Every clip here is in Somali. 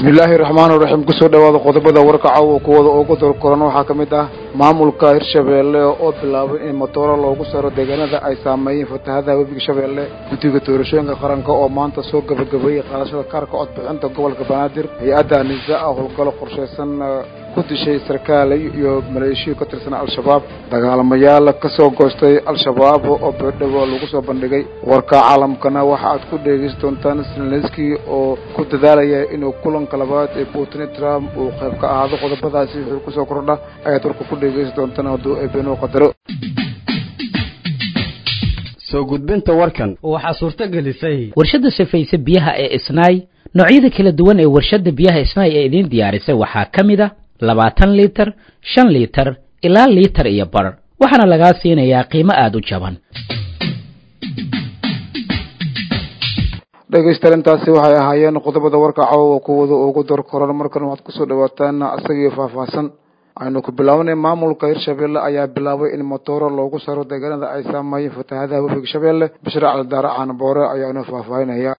bismillaahi raxmaani raxiim kusoo dhawaada qodobada warka caawa kuwada ugu dorkoran waxaa ka mid ah maamulka hirshabeelle oo bilaabay in matooro loogu saro deegaanada ay saameeyeen fatahadaha webiga shabeelle guddiga doorashooyinka qaranka oo maanta soo gabagabeeyey qaadashada kaarka codbixinta gobolka banaadir hay-adda anisa ah howlgalo qorshaysan ku dishay sarkaal iyo maleeshiyo ka tirsan al-shabaab dagaalamayaal ka soo goostay al-shabaab oo beerdhabo lagu soo bandhigay warka caalamkana waxa aad ku dheegeysi doontaan selneski oo ku dadaalaya inuu kulanka labaad ee putin trump uu qayb ka ahaado qodobadaasi wuxuu kusoo kordha ayaad warka ku dheegeysi doontaan hadduu eebeenuu qadaro soo gudbinta warkan waxaa suurto gelisay warshadda sifaysa biyaha ee isnaay noocyada kala duwan ee warshadda biyaha isnaay ee idiin diyaarisay waxaa ka mid a labaatan liitar shan liitar ilaa liitar iyo bar waxaana lagaa siinayaa qiimo aada u jaban dhegaystayaal intaasi waxay ahaayeen qodobada warka caawa kuwada ugu dor koran markan waxaad kusoo dhawaataan isagii faahfaahsan aynu ku bilaabanay maamulka hirshabeelle ayaa bilaabay in matooro loogu saro deegaanada ay saameeyeen fatahadaha webiga shabeelle bashir caldaare caanaboore ayaanu faahfaahinaya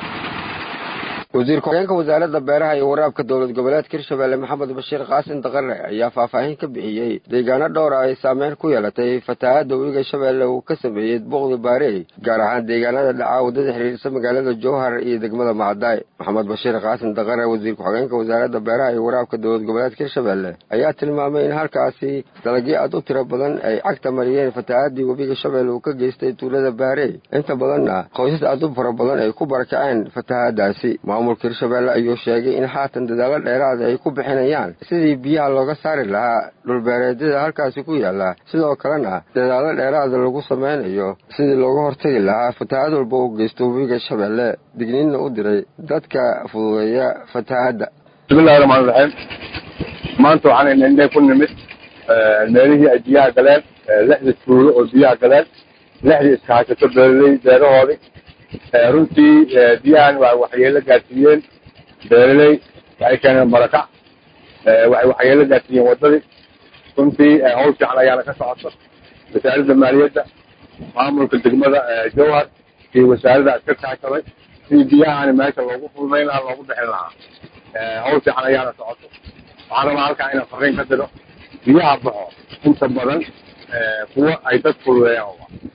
wasiir ku-xigeenka wasaaradda beeraha iyo waraabka dowlad goboleedka hirshabeelle maxamed bashiir qaasin daqare ayaa faahfaahin ka bixiyey deegaano dhowra ay saameyn ku yeelatay fatahaadda webiga shabeelle uu ka sameeyey boqdi baarey gaar ahaan deegaanada dhacaa waddada xiriirsa magaalada jowhar iyo degmada macadaay maxamed bashiir qaasin daqare wasiir ku-xigeenka wasaaradda beeraha iyo waraabka dowlad goboleedka hirshabeelle ayaa tilmaamay in halkaasi dalagyo aad u tiro badan ay cagta mariyeen fatahaadii webiga shabeelle uu ka geystay tuulada baarey inta badanna qoysas aad u fara badan ay ku barakaceen fatahaadaasi maamulka hirshabeelle ayuu sheegay in haatan dadaalo dheeraada ay ku bixinayaan sidii biyaha looga saari lahaa dhulbeereedyada halkaasi ku yaala sidoo kalena dadaalo dheeraada lagu sameynayo sidii looga hortagi lahaa fatahaad walba uu geysto webiga shabeelle digniinna u diray dadka fududeeya fatahaadda bismillahi raxmaan raxiim maanta waxaan indhe ku nimid meelihii ay biyaha galeen lixda tuulo oo biyaha galeen lixdii iska haysato beeraley beerahoodii runtii biyahan waa waxyeelo gaarsiiyeen beeraley waxay keeneen barakac waxay waxyeelo gaarsiiyeen waddadii runtii hawl fiican ayaana ka socoto wasaaradda maaliyadda maamulka degmada jowhar iyo wasaaradda iska kaashaday sidii biyahani meesha loogu fududayn lahaa loogu bixin lahaa hawl fiican ayaana socoto waxaan rabaa halkaa inaan fariin ka diro biyaha baxo inta badan kuwa ay dad fududeeyaan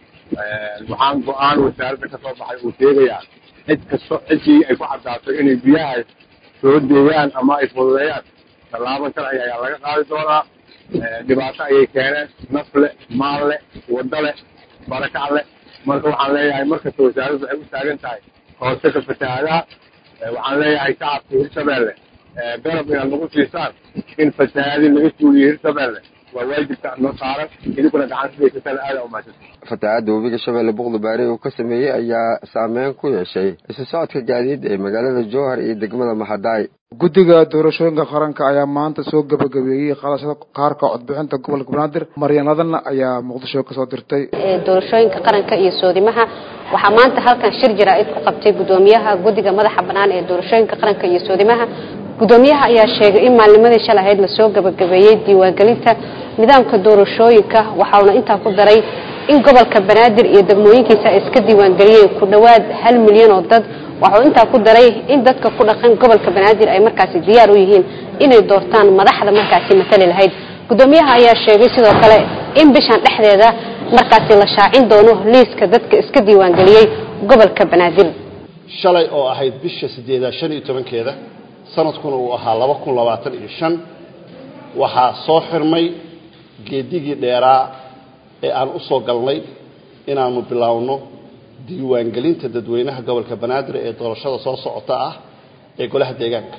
waxaan go-aan wasaaradda ka soo baxay uu sheegayaa cid kasto ciddii ay ku caddaatay inay biyaha soo deeyaan ama ay fududeeyaan tallaabo sharci ayaa laga qaadi doonaa dhibaato ayay keeneen naf le maal le waddo leh barakac leh marka waxaan leeyahay markasta wasaaraddu waxay u taagan tahay hooseka fatahaadaha waxaan leeyahay shacabka hirshabeelle garab inaad nagu siisaan in fatahaadii laga suuliyo hirshabeelle waa waajibka noo saaran idinkuna gacan sidaysataan aada umaasan fatahaadda webiga shabeelle boqdi baarey uu ka sameeyey ayaa saameyn ku yeeshay isu socodka gaadiida ee magaalada jowhar iyo degmada maxadaay guddiga doorashooyinka qaranka ayaa maanta soo gabagabeeyey qaadashada kaarka codbixinta gobolka banaadir maryanladan ayaa muqdisho kasoo dirtay doorashooyinka qaranka iyo soodimaha waxaa maanta halkan shir jaraa'id ku qabtay guddoomiyaha guddiga madaxa bannaan ee doorashooyinka qaranka iyo soodimaha guddoomiyaha ayaa sheegay in maalnimadii shalay ahayd lasoo gabagabeeyey diiwaangelinta nidaamka doorashooyinka waxauna intaa ku daray in gobolka banaadir iyo degmooyinkiisa ay iska diiwaangeliyeen ku dhowaad hal milyan oo dad waxuu intaa ku daray in dadka ku dhaqan gobolka banaadir ay markaasi diyaar u yihiin inay doortaan madaxda markaasi matali lahayd guddoomiyaha ayaa sheegay sidoo kale in bishan dhexdeeda markaasi la shaacin doono liiska dadka iska diiwaangeliyey gobolka banaadir shalay oo ahayd bisha sideedaa shan iyo tobankeeda sanadkuna uu ahaa laba kun labaatan iyo shan waxaa soo xirmay geedigii dheeraa ee aan u soo galnay inaanu biloawno diiwaangelinta dadweynaha gobolka banaadir ee doorashada soo socota ah ee golaha deegaanka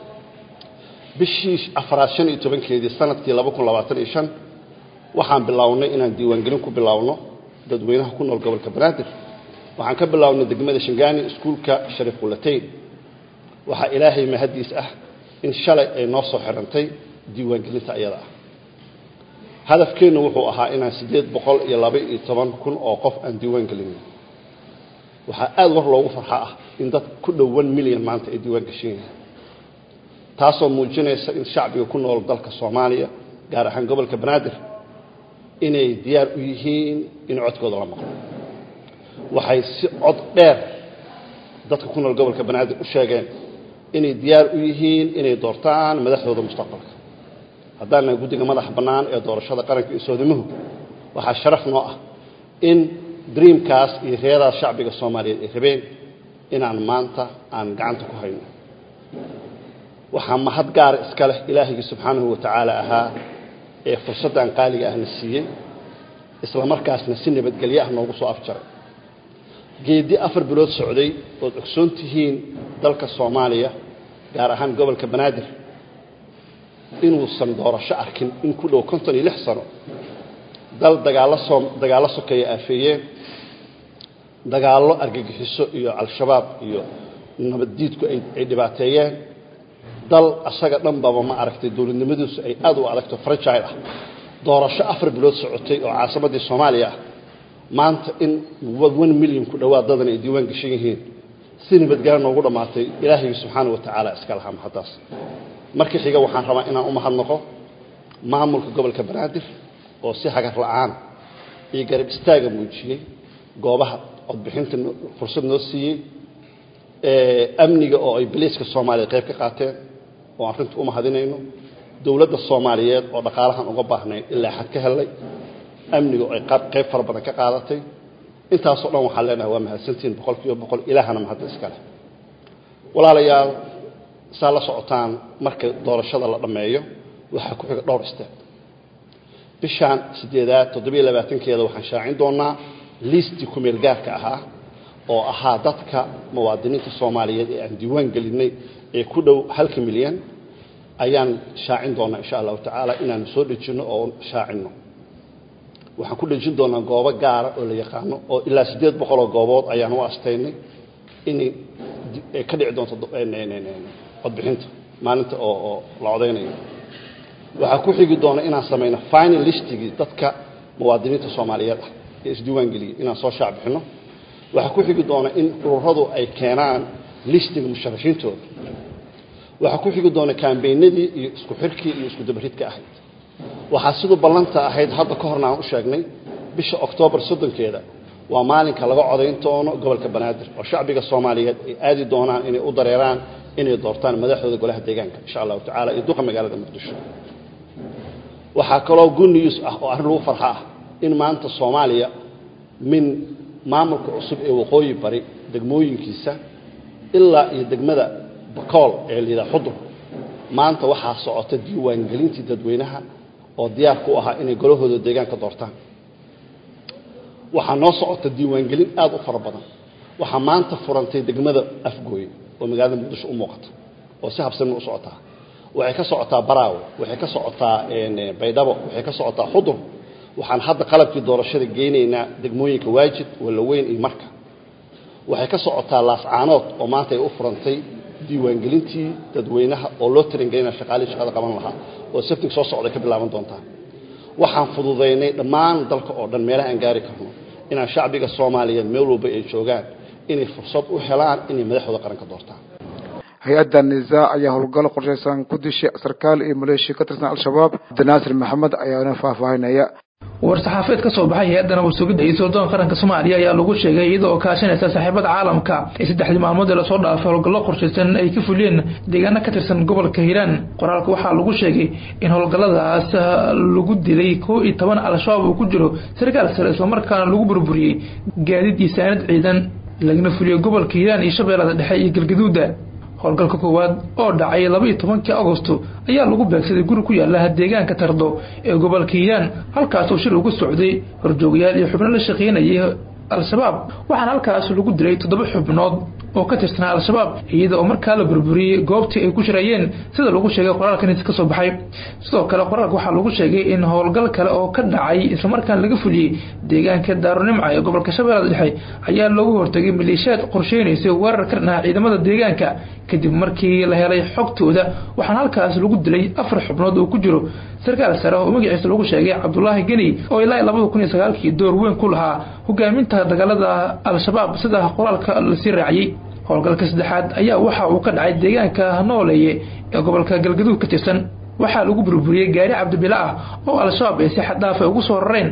bishii afraad shan iyo tobankeedii sanadkii laba kun labaatan iyo shan waxaan bilownay inaan diiwaangelin ku biloawno dadweynaha ku nool gobolka banaadir waxaan ka bilownay degmada shangaani iskuulka shariif qulateyn waxaa ilaahay mahaddiis ah in shalay ay noo soo xirantay diiwaangelinta ayada ah hadafkeennu wuxuu ahaa inaan siddeed boqol iyo laba iyo toban kun oo qof aan diiwaan gelinay waxaa aada war loogu farxa ah in dad ku dhow one milyan maanta ay diiwaan gashan yihiin taasoo muujinaysa in shacbiga ku nool dalka soomaaliya gaar ahaan gobolka banaadir inay diyaar u yihiin in codkooda la maqlo waxay si cod dheer dadka ku nool gobolka banaadir u sheegeen inay diyaar u yihiin inay doortaan madaxdooda mustaqbalka haddaan nahay guddiga madaxa bannaan ee doorashada qaranka iyo soodimuhu waxaa sharaf noo ah in dreamkaas iyo reeraas shacbiga soomaaliyeed ay rabeen inaan maanta aan gacanta ku hayno waxaa mahad gaara iska leh ilaahayga subxaanahu wa tacaala ahaa ee fursaddan qaaliga ahna siiyey isla markaasna si nabadgelyo ah noogu soo afjaray geeddi afar bilood socday ood ogsoon tihiin dalka soomaaliya gaar ahaan gobolka banaadir inuusan doorasho arkin in ku dhow konton iyo lix sano dal dagaallo soo dagaallo sokeeya aafeeyeen dagaallo argagixiso iyo al-shabaab iyo nabaddiidku ay ay dhibaateeyeen dal asaga dhanbaba ma aragtay dowladnimadiisu ay aad u adagto fragile ah doorasho afar bilood socotay oo caasimaddii soomaaliya ah maanta in one million ku dhowaad dadan ay diiwaan gashan yihiin si nabadgelyo noogu dhammaatay ilaahayga subxaana wa tacaala iska lahaa mahaddaas marka xiga waxaan rabaa inaan u mahadnaqo maamulka gobolka banaadir oo si hagar la'aan iyo garab istaaga muujiyey goobaha codbixinta fursad noo siiyey amniga oo ay baliiska soomaaliya qayb ka qaateen oo aan rinta u mahadinayno dowladda soomaaliyeed oo dhaqaalahan uga baahnayn ilaa xad ka helay amniga oo ay qayb fara badan ka qaadatay intaasoo dhan waxaan leenahay waa mahadsantihiin boqol kiiba boqol ilaahana mahadda iska leh walaalayaal saa la socotaan marka doorashada la dhammeeyo waxaa ku xiga dhowr isteed bishaan siddeedaad toddobiyo labaatankeeda waxaan shaacin doonaa liistii kumeel gaarka ahaa oo ahaa dadka muwaadiniinta soomaaliyeed ee aan diiwaan gelinay ee ku dhow halka milyan ayaan shaacin doonaa insha allahu tacaala inaanu soo dhejinno oo shaacinno waxaan ku dhejin doonaa goobo gaara oo la yaqaano oo ilaa siddeed boqoloo goobood ayaan u astaynay inay ka dhici doonto codbixinta maalinta oo oo la codaynayo waxaa ku xigi doona inaan samayno final listigii dadka muwaadiniinta soomaaliyeed ah ee isdiiwaan geliyey inaan soo shaac bixinno waxaa ku xigi doona in ururadu ay keenaan listiga musharaxiintooda waxaa ku xigi doona kambeynadii iyo isku xirkii iyo isku dabaridka ahayd waxaa siduu ballanta ahayd hadda ka horna aan u sheegnay bisha oktoobar soddonkeeda waa maalinka laga codayn doono gobolka banaadir oo shacbiga soomaaliyeed ay aadi doonaan inay u dareeraan inay doortaan madaxdooda golaha deegaanka insha allahu tacala iyo duqa magaalada muqdisho waxaa kaloo good news ah oo arrin lagu farxa ah in maanta soomaaliya min maamulka cusub ee waqooyi bari degmooyinkiisa ilaa iyo degmada bakool ee layidhaha xudur maanta waxaa socota diiwaangelintii dadweynaha oo diyaar ku ahaa inay golahooda deegaanka doortaan waxaa noo socota diiwaangelin aad u fara badan waxaa maanta furantay degmada afgooye oo magaalada muqdisho u muuqata oo si habsami u socotaa waxay ka socotaa baraawe waxay ka socotaa baydhabo waxay ka socotaa xudur waxaan hadda qalabkii doorashada geynaynaa degmooyinka waajid walaweyn iyo marka waxay ka socotaa laascaanood oo maanta ay u furantay diiwaangelintii dadweynaha oo loo tarangelinaya shaqaalihii shaqada qaban lahaa oo sabtig soo socday ka bilaaban doontaa waxaan fududaynay dhammaan dalka oo dhan meelaha aan gaari karno inaan shacbiga soomaaliyeed meel walba ay joogaan inay fursad u helaan inay madaxdooda qaranka doortaan hay-adda nisaa ayaa howlgallo qorshaysan ku dishay sarkaal iyo maleeshiya ka tirsan al-shabaab cabdinaasir maxamed ayaana faahfaahinaya war-saxaafeed ka soo baxay hay-adda nabad sugidda iyo sirdoonka qaranka soomaaliya ayaa lagu sheegay iyada oo kaashanaysa saaxiibada caalamka ee saddexdii maalmood ee lasoo dhaafay howlgallo qorshaysan ay ka fuliyeen deegaano ka tirsan gobolka hiiraan qoraalka waxaa lagu sheegay in howlgalladaas lagu dilay koo iyo toban al-shabaab uu ku jiro sarkaal sare islamarkaana lagu burburiyey gaadiid iyo saanad ciidan lagana fuliyey gobolka hiiraan iyo shabeellada dhexe iyo galgaduuda howlgalka koowaad oo dhacay labaiyo tobankii agosto ayaa lagu beegsaday guri ku yaala deegaanka tardo ee gobolka hiiraan halkaas oo shir ugu socday horjoogayaal iyo xubno la shaqeynayay al-shabaab waxaana halkaas lagu dilay toddoba xubnood oo ka tirsanaa al-shabaab iyada oo markaa la burburiyey goobtii ay ku shirayeen sida lagu sheegay qoraalkan ka soo baxay sidoo kale qoraalka waxaa lagu sheegay in howlgal kale oo ka dhacay islamarkaana laga fuliyey deegaanka daarunimca ee gobolka shabeellada dhexe ayaa loogu hortagay maleeshiyaad qorsheynaysay weerar ka dhanaha ciidamada deegaanka kadib markii la helay xogtooda waxaana halkaas lagu dilay afar xubnood oo ku jiro sarkaal sare oo magaciisa lagu sheegay cabdulaahi geni oo ilaa labada kun iyo sagaalkii door weyn ku lahaa hogaaminta dagaalada al-shabaab sida qoraalka lasii raaciyey howlgalka saddexaad ayaa waxa uu ka dhacay deegaanka nooleeye ee gobolka galgaduud ka tirsan waxaa lagu burburiyey gaari cabdibila ah oo al-shabaab ay si xaddaafa ugu soo rareen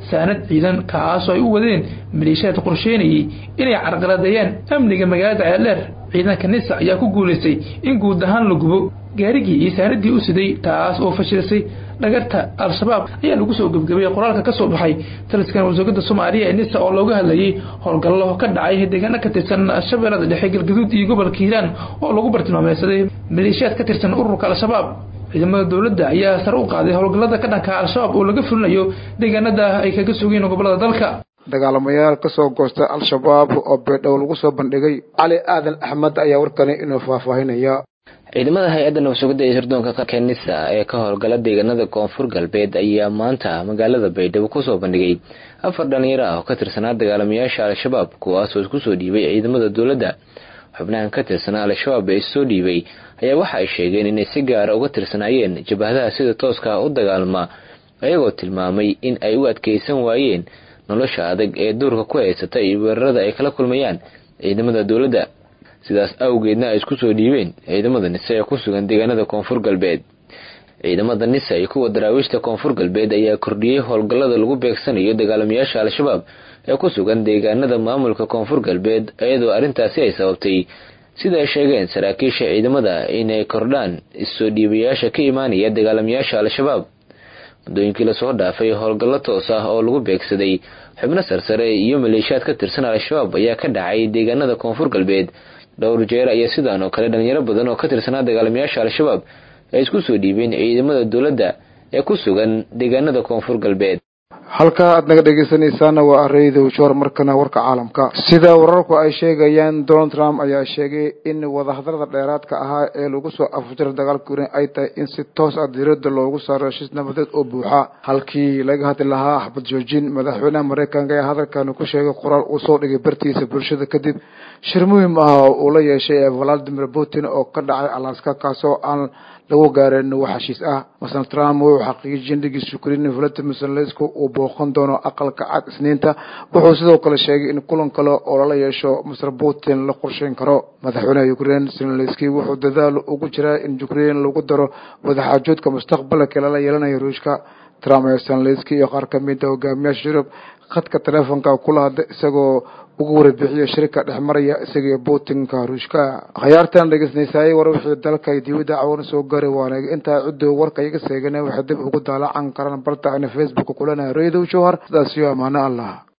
saanad ciidan kaas oo ay u wadeen maleeshiyaad qorsheynayay inay carqaladeeyaan amniga magaalada ceeldheer ciidanka nisa ayaa ku guulaystay in guud ahaan la gubo gaarigii iyo saanadii u siday taas oo fashilisay dhagarta al-shabaab ayaa lagu soo gebgabay qoraalka ka soo baxay taliskan wasaaradda soomaaliya ee nisa oo looga hadlayay howlgallo ka dhacay deegaano ka tirsan shabeellada dhexe galgaduud iyo gobolka hiiraan oo lagu bartilmaameysaday maleeshiyaad ka tirsan ururka al-shabaab ciidamada dowladda ayaa sare u qaaday howlgallada ka dhanka al-shabaab oo laga fulinayo deegaanada ay kaga sugeen gobolada dalka dagaalamayaal ka soo goosta al-shabaab oo beedhow lagu soo bandhigay cali aadan axmed ayaa warkani inuu faahfaahinaya ciidamada hay-adda nabsugidda ee sirdoonka qaranka nisa ee ka howlgala deegaanada koonfur galbeed ayaa maanta magaalada baydhabo kusoo bandhigay afar dhalinyaro ah oo ka tirsanaa dagaalamayaasha al-shabaab kuwaasoo isku soo dhiibay ciidamada dowladda xubnahan ka tirsanaa al-shabaab ee issoo dhiibay ayaa waxa ay sheegeen inay si gaara uga tirsanaayeen jabhadaha sida tooska u dagaalama ayagoo tilmaamay in ay u adkeysan waayeen nolosha adag ee duurka ku haysata iyo weerarada ay kala kulmayaan ciidamada dowladda sidaas awgeedna ay isku soo dhiibeen ciidamada nise ee ku sugan deegaanada koonfur galbeed ciidamada nisa iyo kuwa daraawiishta koonfur galbeed ayaa kordhiyey howlgallada lagu beegsanayo dagaalamayaasha al-shabaab ee ku sugan deegaanada maamulka koonfur galbeed iyadoo arrintaasi ay sababtay sida ay sheegeen saraakiisha ciidamada inay kordhaan issoo dhiibayaasha ka imaanaya dagaalamayaasha al-shabaab muddooyinkii lasoo dhaafay howlgallo toos ah oo lagu beegsaday xubno sarsare iyo maleeshiyaad ka tirsan al-shabaab ayaa ka dhacay deegaanada koonfur galbeed dhowr jeer ayaa sidaan oo kale dhalinyaro badan oo ka tirsanaa dagaalamayaasha al-shabaab ay isku soo dhiibeen ciidamada dowladda ee ku sugan deegaanada koonfur galbeed halka aad naga dhegeysanaysaana waa areydow joor markana warka caalamka sida wararku ay sheegayaan donald trump ayaa sheegay in wadahadalada dheeraadka ahaa ee lagu soo afjaro dagaalka uran ay tahay in si toos ah diirada loogu saaro heshiis nabadeed oo buuxa halkii laga hadli lahaa axbad joojin madaxweynaha mareykanka ee hadalkani ku sheegay qoraal uu soo dhigay bartiisa bulshada kadib shir muhiim ah oo uu la yeeshay ee valadimir putin oo ka dhacay alaska kaasoo aan lagu gaarin wax heshiis ah masal trump wuxuu xaqiijiyay indhigiisa ukrein valadimir zelenski uu booqan doono aqalka cad isniinta wuxuu sidoo kale sheegay in kulan kale oo lala yeesho masar putin la qorsheyn karo madaxweynaha ukrain zelenski wuxuu dadaal ugu jiraa in ukrain lagu daro wadaxaajoodka mustaqbalka lala yeelanayo ruushka trump ee zelenski iyo qaar kamida hogaamiyaasha yurub khadka teleefonka kula hadla isagoo ugu warabixiyo shirka dhex maraya isaga iyo putinka ruushka khayaartan dhegeysanaysaayay war wixii dalka iyo dibadda cawana soo gaaray waana intaa ciddo warka iga seegana waxay dib ugu daalacan karaan barta ayna facebook kulanahay reedow jowhar sidaas iyo amaano allah